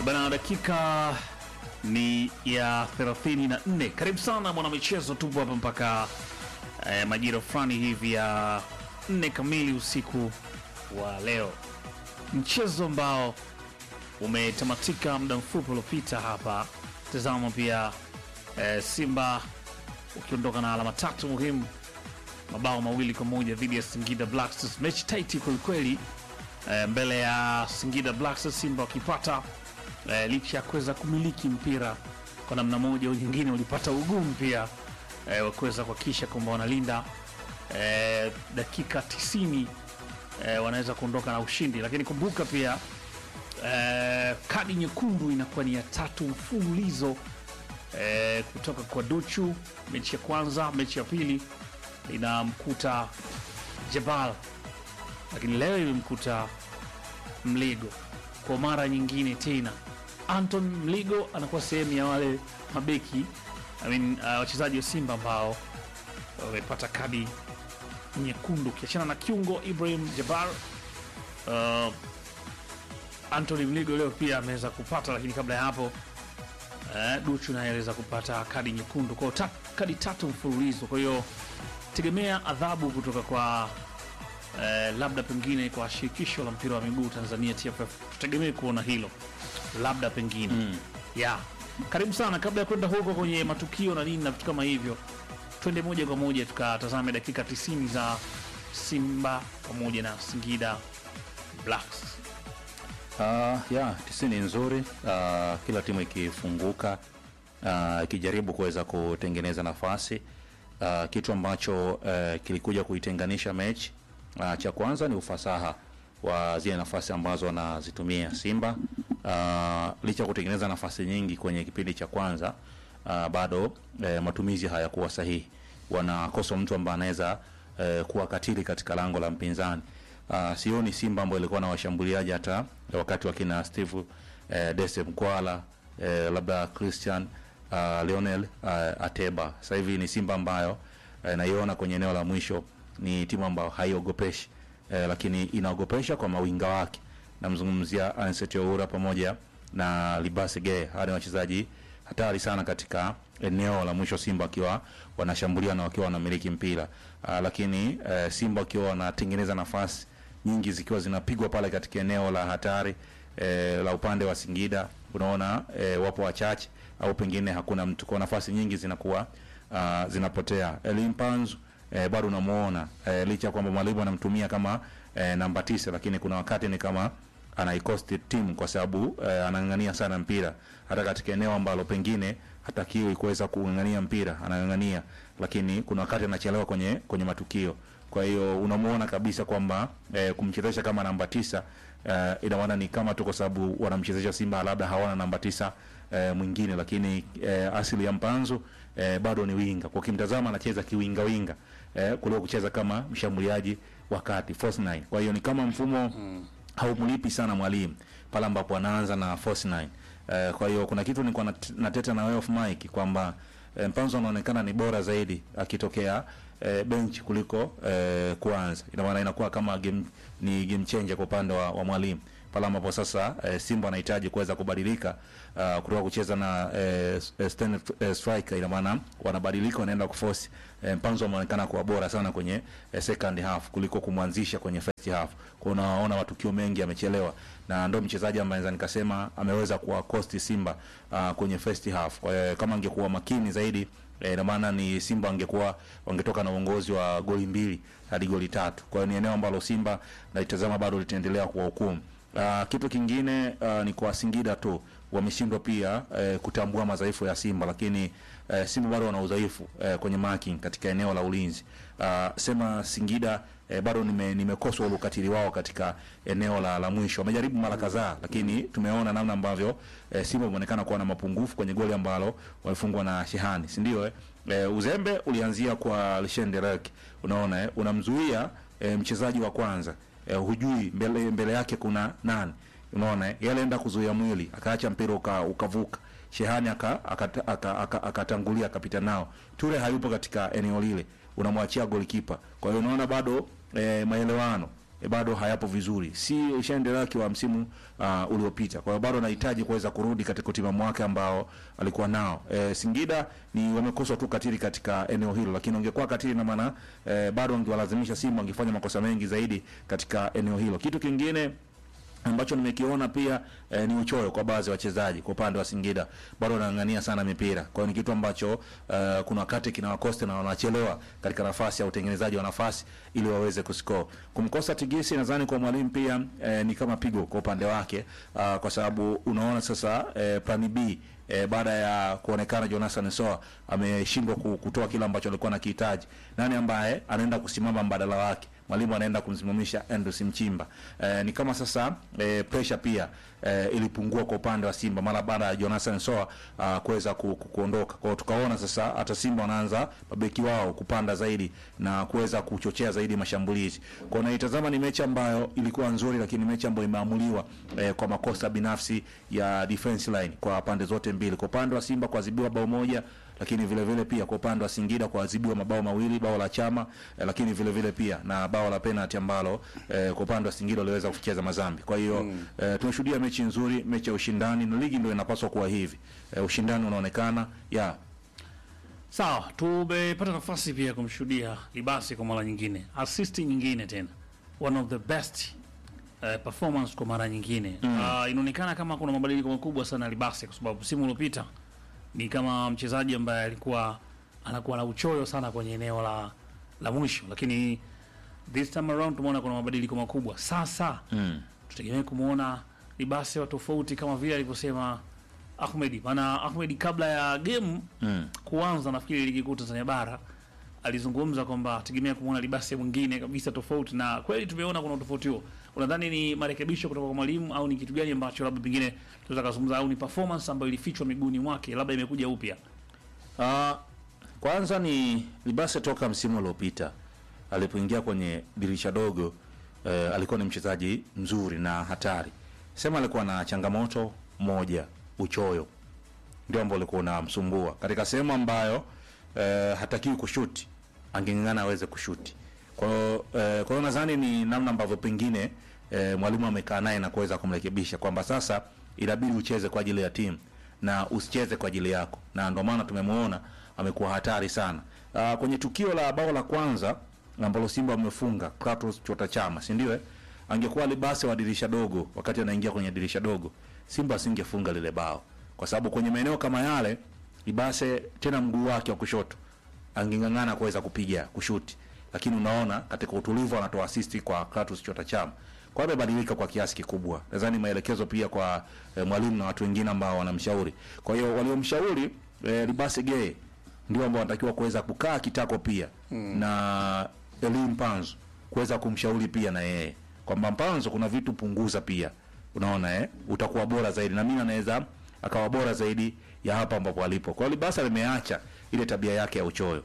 Bana, dakika ni ya 34. Karibu sana mwanamichezo, tupo hapa mpaka eh, majira fulani hivi ya nne kamili usiku wa leo, mchezo ambao umetamatika muda mfupi uliopita hapa. Tazama pia eh, Simba ukiondoka na alama tatu muhimu, mabao mawili kwa moja dhidi ya Singida Black Stars, mechi taiti kwelikweli eh, mbele ya Singida Black Stars, Simba wakipata eh, licha ya kuweza kumiliki mpira kwa namna moja au nyingine, walipata ugumu pia eh, wa kuweza kuhakikisha kwamba wanalinda eh, dakika 90 eh, wanaweza kuondoka na ushindi, lakini kumbuka pia eh, kadi nyekundu inakuwa ni ya tatu mfululizo eh, kutoka kwa Duchu. Mechi ya kwanza, mechi ya pili inamkuta Jabal, lakini leo imemkuta Mligo kwa mara nyingine tena. Anton Mligo anakuwa sehemu ya wale mabeki I mean, uh, wachezaji wa Simba ambao wamepata kadi nyekundu, ukiachana na kiungo Ibrahim Jabar. Uh, Anthony Mligo leo pia ameweza kupata, lakini kabla ya hapo uh, Duchu naye aliweza kupata kadi nyekundu kwao, ta, kadi tatu mfululizo. Kwa hiyo tegemea adhabu kutoka kwa uh, labda pengine kwa shirikisho la mpira wa miguu Tanzania TFF, tutegemee kuona hilo labda pengine mm. yeah. Karibu sana. Kabla ya kwenda huko kwenye matukio na nini na vitu kama hivyo, twende moja kwa moja tukatazame dakika 90 za Simba pamoja na Singida Blacks. Uh, ya tisini nzuri. Uh, kila timu ikifunguka uh, ikijaribu kuweza kutengeneza nafasi uh, kitu ambacho uh, kilikuja kuitenganisha mechi uh, cha kwanza ni ufasaha wa zile nafasi ambazo wanazitumia Simba uh, licha ya kutengeneza nafasi nyingi kwenye kipindi cha kwanza uh, bado uh, matumizi hayakuwa sahihi. Wanakosa mtu ambaye anaweza uh, kuwa katili katika lango la mpinzani. Uh, sioni Simba ambayo ilikuwa na washambuliaji hata wakati wakina Steve uh, Dese Mkwala uh, labda Christian uh, Lionel uh, Ateba. Sasa hivi ni Simba ambayo uh, naiona kwenye eneo la mwisho ni timu ambayo haiogopeshi uh, lakini inaogopesha kwa mawinga wake. Namzungumzia Anset Oura pamoja na Libase Gay. Hawa ni wachezaji hatari sana katika eneo la mwisho, Simba wakiwa wanashambulia na wakiwa wanamiliki mpira uh, lakini uh, Simba wakiwa wanatengeneza nafasi nyingi zikiwa zinapigwa pale katika eneo la hatari eh, la upande wa Singida unaona eh, wapo wachache au pengine hakuna mtu, kwa nafasi nyingi zinakuwa uh, zinapotea. Elimpanzu eh, bado unamuona eh, licha kwamba mwalimu anamtumia kama eh, namba tisa, lakini kuna wakati ni kama anaikosti timu kwa sababu eh, anang'ang'ania sana mpira hata katika eneo ambalo pengine hatakiwi kuweza kung'ang'ania mpira anang'ang'ania, lakini kuna wakati anachelewa kwenye kwenye matukio. Kwa hiyo unamuona kabisa kwamba eh, kumchezesha kama namba tisa eh, ina maana ni kama tu kwa sababu wanamchezesha Simba labda hawana namba tisa eh, mwingine, lakini eh, asili ya Mpanzu eh, bado ni winga. Kwa kimtazama anacheza kiwinga winga eh, kuliko kucheza kama mshambuliaji wakati false nine. Kwa hiyo ni kama mfumo mm haumlipi sana mwalimu pale ambapo anaanza na force nine. Uh, kwa hiyo kuna kitu nilikuwa nat- nateta na way of Mike kwamba uh, Mpanzo anaonekana ni bora zaidi akitokea uh, bench kuliko uh, kuanza. Ina maana inakuwa kama game, ni game changer kwa upande wa, wa mwalimu pale ambapo sasa uh, Simba anahitaji kuweza kubadilika uh, kutoka kucheza na uh, stand uh, striker, ina maana wanabadilika wanaenda kuforce. Uh, Mpanzo ameonekana kuwa bora sana kwenye uh, second half kuliko kumwanzisha kwenye first half. Kwa unaona matukio mengi yamechelewa, na ndio mchezaji ambaye naweza nikasema ameweza kuwa cost Simba uh, kwenye first half. Kwa hiyo kama angekuwa makini zaidi eh, ina maana ni Simba wangekuwa wangetoka na uongozi wa goli mbili hadi goli tatu. Kwa hiyo ni eneo ambalo Simba naitazama bado litaendelea kuwa hukumu. Uh, kitu kingine uh, ni kwa Singida tu wameshindwa pia uh, kutambua madhaifu ya Simba, lakini uh, Simba bado wana udhaifu uh, kwenye marking katika eneo la ulinzi. Uh, sema Singida uh, bado nime, nimekoswa ule ukatili wao katika eneo la, la mwisho. Wamejaribu mara kadhaa, lakini tumeona namna ambavyo uh, Simba imeonekana kuwa na mapungufu kwenye goli ambalo walifungwa na Shehani, si ndio? Eh? Uh, uzembe ulianzia kwa Lishenderek, unaona eh? unamzuia uh, mchezaji wa kwanza eh, hujui mbele, mbele yake kuna nani unaona eh? yeye alienda kuzuia mwili akaacha mpira uka, ukavuka Shehani akatangulia aka, aka, aka, aka akapita nao. Ture hayupo katika eneo lile, unamwachia golikipa. Kwa hiyo unaona bado eh, maelewano e, bado hayapo vizuri, si ushaendelea kiwa msimu uh, uliopita. Kwa hiyo bado anahitaji kuweza kurudi katika utimamu wake ambao alikuwa nao. E, Singida ni wamekoswa tu katili katika eneo hilo, lakini ungekuwa katili na maana e, bado angewalazimisha Simba angefanya makosa mengi zaidi katika eneo hilo. Kitu kingine ambacho nimekiona pia eh, ni uchoyo kwa baadhi ya wachezaji kwa upande wa Singida, bado wanang'ang'ania sana mipira. Kwa hiyo ni kitu ambacho eh, kuna wakati kinawakosta na wanachelewa katika nafasi ya utengenezaji wa nafasi ili waweze kuscore. Kumkosa Tigisi nadhani kwa mwalimu pia eh, ni kama pigo kwa upande wake ah, kwa sababu unaona sasa eh, plan B E, baada ya kuonekana Jonathan Soa ameshindwa ku- kutoa kile ambacho alikuwa anakihitaji, nani ambaye anaenda kusimama mbadala wake? Mwalimu anaenda kumsimamisha Andrews Mchimba. E, ni kama sasa e, pressure pia e, ilipungua kwa upande wa Simba mara baada ya Jonathan Soa ah, kuweza ku, ku, kuondoka. Kwa hiyo tukaona sasa hata Simba wanaanza mabeki wao kupanda zaidi na kuweza kuchochea zaidi mashambulizi. Kwa hiyo naitazama ni mechi ambayo ilikuwa nzuri, lakini mechi ambayo imeamuliwa eh, kwa makosa binafsi ya defense line kwa pande zote mbili. Kwa upande wa Simba kuadhibiwa bao moja, lakini vile vile pia kwa upande wa Singida kuadhibiwa mabao mawili, bao la Chama eh, lakini vile vile pia na bao la penalty ambalo eh, kwa upande wa Singida waliweza kucheza mazambi. Kwa hiyo eh, tumeshuhudia mechi nzuri, mechi ya ushindani, na ligi ndio inapaswa kuwa hivi. Eh, ushindani unaonekana ya Sawa, tumepata nafasi pia ya kumshuhudia Libasi kwa mara nyingine, assist nyingine tena, one of the best uh, performance kwa mara nyingine mm. Uh, inaonekana kama kuna mabadiliko makubwa sana Libasi, kwa sababu msimu uliopita ni kama mchezaji ambaye alikuwa anakuwa na uchoyo sana kwenye eneo la la mwisho, lakini this time around tumeona kuna mabadiliko makubwa. Sasa mm. tutegemee kumwona Libasi wa tofauti kama vile alivyosema Ahmedi, maana Ahmedi kabla ya game Mm. kuanza nafikiri ligi kuu Tanzania bara alizungumza kwamba tegemea kumwona Libase mwingine kabisa tofauti, na kweli tumeona kuna utofauti huo. Unadhani ni marekebisho kutoka kwa mwalimu au ni kitu gani ambacho labda pengine tunaweza kuzungumza, au ni performance ambayo ilifichwa miguuni mwake labda imekuja upya? Ah, kwanza ni Libase toka msimu uliopita alipoingia kwenye dirisha dogo eh, alikuwa ni mchezaji mzuri na hatari. Sema alikuwa na changamoto moja, uchoyo ndio ambao ulikuwa unamsumbua katika sehemu ambayo eh, hatakiwi kushuti, angeng'ang'ana aweze kushuti. Kwa hiyo eh, kwa hiyo nadhani ni namna ambavyo pengine eh, mwalimu amekaa naye na kuweza kumrekebisha kwamba sasa inabidi ucheze kwa ajili ya timu na usicheze kwa ajili yako, na ndio maana tumemwona amekuwa hatari sana. Uh, kwenye tukio la bao la kwanza ambalo Simba wamefunga Kratos Chota Chama, si ndio? eh? Angekuwa Libase wa dirisha dogo wakati anaingia kwenye dirisha dogo, Simba asingefunga lile bao, kwa sababu kwenye maeneo kama yale Libase tena mguu wake wa kushoto angeng'ang'ana kuweza kupiga kushuti, lakini unaona katika utulivu anatoa asisti kwa Kratos Chota Chama. Kwa hiyo amebadilika kwa kiasi kikubwa. Nadhani maelekezo pia kwa eh, mwalimu na watu wengine ambao wanamshauri. Kwa hiyo waliomshauri eh, Libase Gay ndio ambao wanatakiwa kuweza kukaa kitako pia na Eli Mpanzo kuweza kumshauri pia na yeye kwamba Mpanzo, kuna vitu punguza pia, unaona eh, utakuwa bora zaidi, na mimi anaweza akawa bora zaidi ya hapa ambapo alipo. Kwa hiyo Libasa limeacha ile tabia yake ya uchoyo.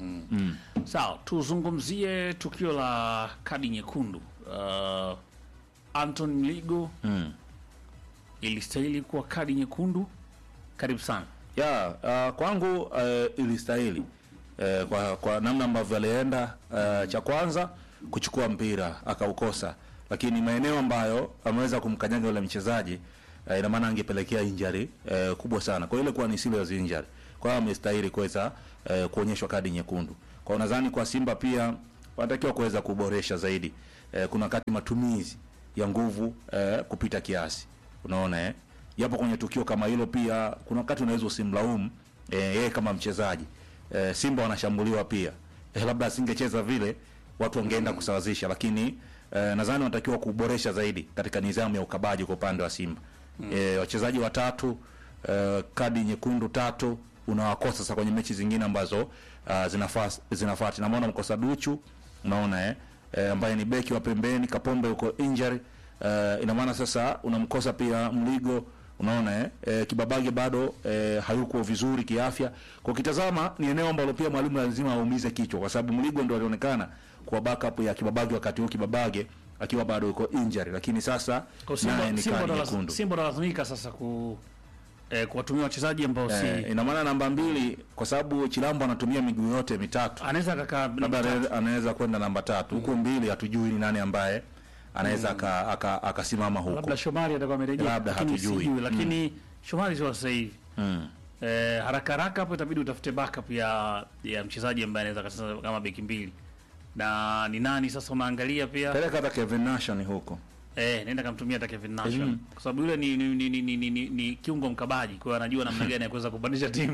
Sawa, tuzungumzie tukio la kadi nyekundu. Uh, Anton Mligo Mm. ilistahili kuwa kadi nyekundu. Karibu sana. ya uh, kwangu uh, ilistahili uh, kwa, kwa namna ambavyo alienda uh, cha kwanza kuchukua mpira akaukosa, lakini maeneo ambayo ameweza kumkanyaga yule mchezaji uh, ina maana angepelekea injury uh, kubwa sana. Kwa hiyo ile kuwa ni serious injury, kwa hiyo amestahili kuweza uh, kuonyeshwa kadi nyekundu. Kwa hiyo nadhani kwa Simba pia wanatakiwa kuweza kuboresha zaidi. Uh, kuna wakati matumizi ya nguvu uh, kupita kiasi, unaona eh japo kwenye tukio kama hilo pia kuna wakati unaweza usimlaumu eh, yeye kama mchezaji eh, Simba wanashambuliwa pia eh, labda asingecheza vile watu wangeenda kusawazisha, lakini eh, nadhani wanatakiwa kuboresha zaidi katika nidhamu ya ukabaji kwa upande wa Simba eh, wachezaji watatu eh, kadi nyekundu tatu unawakosa sasa kwenye mechi zingine ambazo uh, zinafaa zinafuata. Namuona mkosa Duchu, unaona eh, eh, ambaye ni beki wa pembeni, Kapombe uko injury eh, ina maana sasa unamkosa pia Mligo unaona eh, eh Kibabage bado eh, hayuko vizuri kiafya. Kwa kitazama ni eneo ambalo pia mwalimu lazima aumize kichwa, kwa sababu Mligo ndio alionekana kuwa backup ya Kibabage wakati huo Kibabage akiwa bado yuko injury, lakini sasa Kwa naye Simba, ni Simba kadi ndo nyekundu. laz- Simba ndo lazimika sasa ku eh, kuwatumia wachezaji ambao si Eh, ina maana namba mbili, kwa sababu Chilambo anatumia miguu yote mitatu anaweza akakaa labda namba tatu. anaweza- anaweza kwenda namba tatu huku mbili, hatujui ni nani ambaye anaweza aka- aka- akasimama huko labda Shomari atakuwa amerejea, Labda lakini hatujui. sijui, lakini Shomari sio sasa hivi mm. eh, haraka haraka hapo itabidi utafute backup ya ya mchezaji ambaye anaweza kacheza kama beki mbili, na ni nani sasa unaangalia pia peleka hata Kevin Nation huko eh, nenda kamtumia hata Kevin Nation Mm. kwa sababu yule ni ni, ni, ni, ni, ni, ni, ni kiungo mkabaji, kwa hiyo anajua namna gani ya kuweza kupandisha timu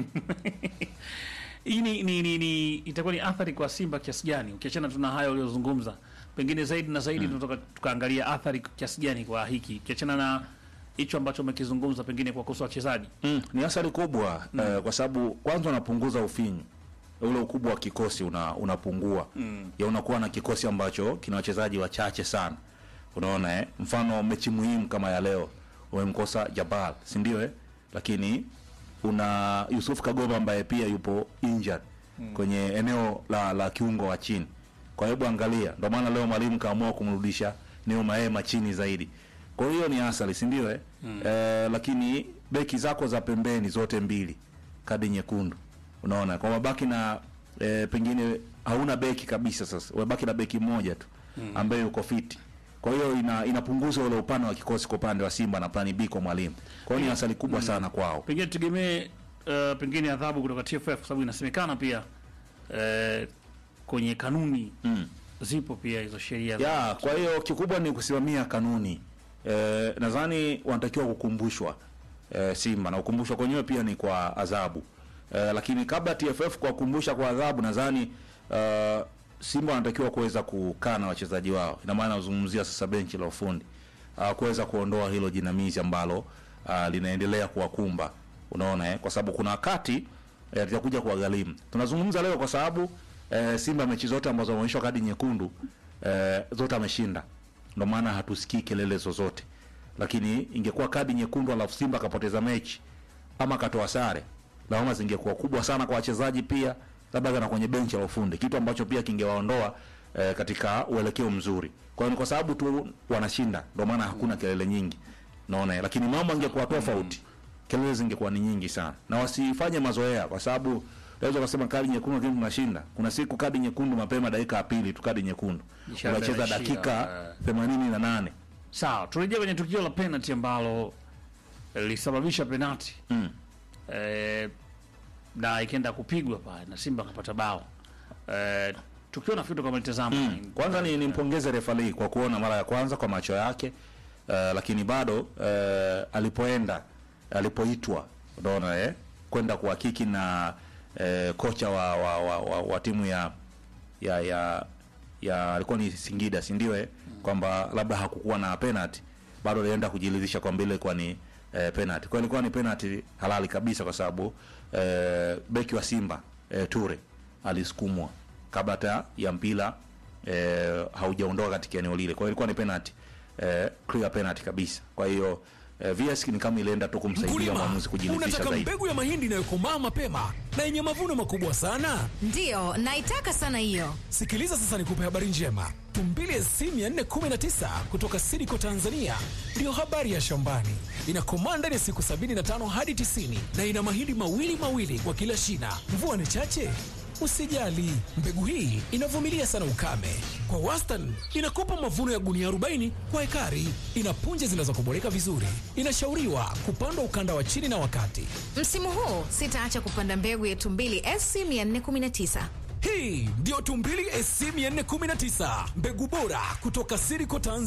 hii ni, ni, ni, ni itakuwa ni athari kwa Simba kiasi gani, ukiachana tuna haya uliozungumza, pengine zaidi na zaidi tunatoka tukaangalia athari kiasi gani kwa hiki, ukiachana na hicho ambacho umekizungumza, pengine kwa kuhusu wachezaji mm. ni athari kubwa eh, kwa sababu kwanza unapunguza ufinyu ule ukubwa wa kikosi una, unapungua mm. ya unakuwa na kikosi ambacho kina wachezaji wachache sana unaona eh? mfano mechi muhimu kama ya leo umemkosa Jabal si ndio eh? lakini una Yusuf Kagoma ambaye pia yupo injured mm. kwenye eneo la, la kiungo wa chini kwa hebu angalia ndio maana leo mwalimu kaamua kumrudisha Neo Maema chini zaidi kwa hiyo ni asali si ndio eh? mm. eh, lakini beki zako za pembeni zote mbili kadi nyekundu unaona kwa mabaki na e, pengine hauna beki kabisa sasa umebaki na beki mmoja tu ambaye yuko fiti kwa hiyo ina, inapunguza ule upana wa kikosi kwa upande wa Simba na plani B kwa mwalimu kwa hiyo ni asali kubwa sana kwao pengine tutegemee uh, pengine adhabu kutoka TFF kwa sababu inasemekana pia uh, kwenye kanuni mm. zipo pia hizo sheria za- ya kwa hiyo kikubwa ni kusimamia kanuni e, nadhani wanatakiwa kukumbushwa e, Simba na kukumbushwa kwenyewe pia ni kwa adhabu e, lakini kabla TFF kuwakumbusha kwa adhabu nadhani uh, Simba wanatakiwa kuweza kukaa na wachezaji wao, ina maana nazungumzia sasa benchi la ufundi uh, kuweza kuondoa hilo jinamizi ambalo uh, linaendelea kuwakumba, unaona eh? kwa sababu kuna wakati eh, litakuja kuwagharimu. Tunazungumza leo kwa sababu eh, Simba mechi zote ambazo wameonyeshwa kadi nyekundu eh, zote ameshinda, ndio maana hatusikii kelele zozote, lakini ingekuwa kadi nyekundu alafu Simba akapoteza mechi ama akatoa sare, lawama zingekuwa kubwa sana kwa wachezaji pia, labda kana kwenye benchi la ufundi, kitu ambacho pia kingewaondoa eh, katika uelekeo mzuri. Kwa hiyo ni kwa sababu tu wanashinda, ndio maana hakuna kelele nyingi, naona. Lakini mambo angekuwa tofauti, kelele zingekuwa ni nyingi sana, na wasifanye mazoea, kwa sababu unaweza kusema kadi nyekundu lakini tunashinda. Kuna siku kadi nyekundu mapema dakika ya pili tu kadi nyekundu, Ishara unacheza ya shida, dakika eh. themanini na nane sawa turejea kwenye tukio la penalty ambalo lilisababisha penalty mm. eh, na ikaenda kupigwa pale na Simba akapata bao eh, tukio nafikiri kama litazama Mm. Kwanza ni nimpongeze refali kwa kuona mara ya kwanza kwa macho yake uh, lakini bado uh, alipoenda alipoitwa unaona eh, kwenda kuhakiki na uh, kocha wa, wa, wa, wa, wa timu ya ya ya ya alikuwa ni Singida si ndio eh, kwamba labda hakukuwa na penalty, bado alienda kujiridhisha kwamba ile ilikuwa ni eh, penalty. Kwa hiyo ilikuwa ni penalty halali kabisa, kwa sababu eh, beki wa Simba eh, Ture alisukumwa kabla hata ya mpira eh, haujaondoka katika eneo lile. Kwa hiyo ilikuwa ni penalty eh, clear penalty kabisa. Kwa hiyo eh, VS ni kama ilienda tu kumsaidia Mkulima, mwamuzi kujiridhisha unataka zaidi. mbegu ya mahindi inayokomaa mapema na yenye mavuno makubwa sana? Ndiyo, naitaka sana hiyo. Sikiliza sasa, nikupe habari njema. Tumbili SC 419 kutoka Sidiko Tanzania ndiyo habari ya shambani. Inakomaa ndani ya siku 75 hadi 90 na ina mahindi mawili mawili kwa kila shina. Mvua ni chache Usijali, mbegu hii inavumilia sana ukame. Kwa wastani inakupa mavuno ya gunia 40 kwa ekari. Ina punje zinazokoboleka vizuri. Inashauriwa kupandwa ukanda wa chini na wakati. Msimu huu sitaacha kupanda mbegu ya Tumbili SC 419. Hii ndiyo Tumbili SC 419, mbegu bora kutoka Siriko Tanzania.